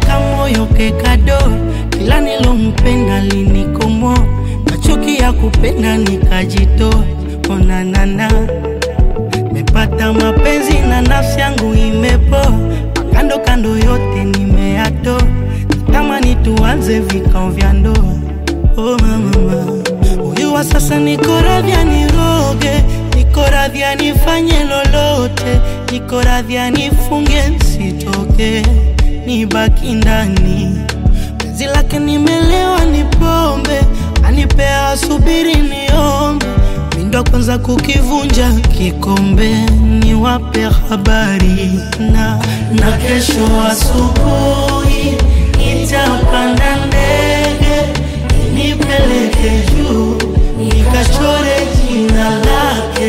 kamoyo kekado, kila nilompenda linikomo, machuki ya kupenda nikajitoa. Onanana, mepata mapenzi na nafsi yangu imepoa, kando kando yote nimeyatoa, natamani tuanze vikao vya ndoa. Oh mama, huyu wa sasa niko radhi aniroge, niko radhi anifanye lolote, niko radhi anifunge nsitoke, nibaki ndani. Penzi lake nimelewa, ni pombe anipea, asubiri niombe, mindo kwanza kukivunja kikombe, niwape habari na na kesho asubuhi nitapanda ndege nipeleke juu nikachore jina lake.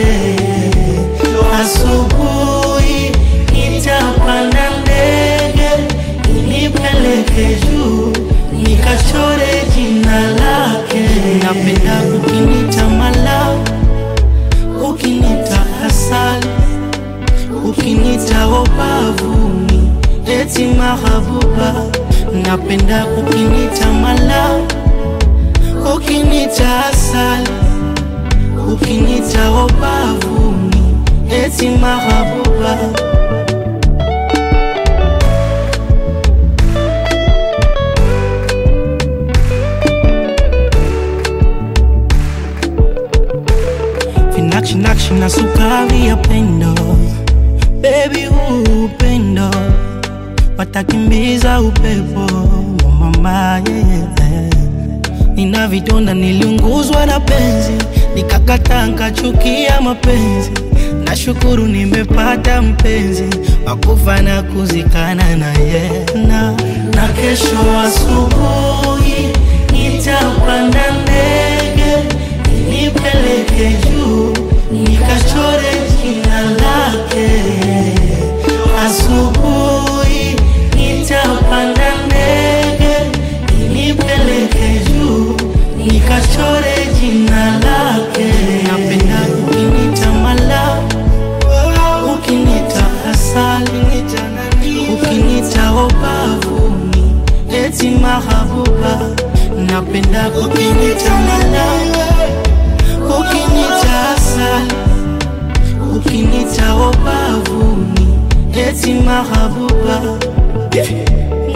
Asubuhi nitapanda ndege nipeleke juu nikachore jina lake. Napenda ukinita mala, ukinita asali, ukinita obavuni, eti mahabuba. Napenda ukinita mala ukinita asali, ukinita obavuni, eti mahabuba. Vinakshi nakshi na sukari ya pendo, baby huu upendo watakimbiza upepo wa mama yeah. Nina vidonda, niliunguzwa na penzi, nikakataa nkachukia mapenzi. Nashukuru nimepata mpenzi wakufa na kuzikana naye na, na kesho asubuhi nitapanda ndege nipeleke juu nikachore jina lake. Asubuhi nitapanda ndege nipeleke juu nikachore jina lake. Napenda ukinita mala, ukinita asali, ukinita obavuni, eti mahabuba. Napenda ukinita mala, ukinita asali, ukinita obavuni, eti mahabuba.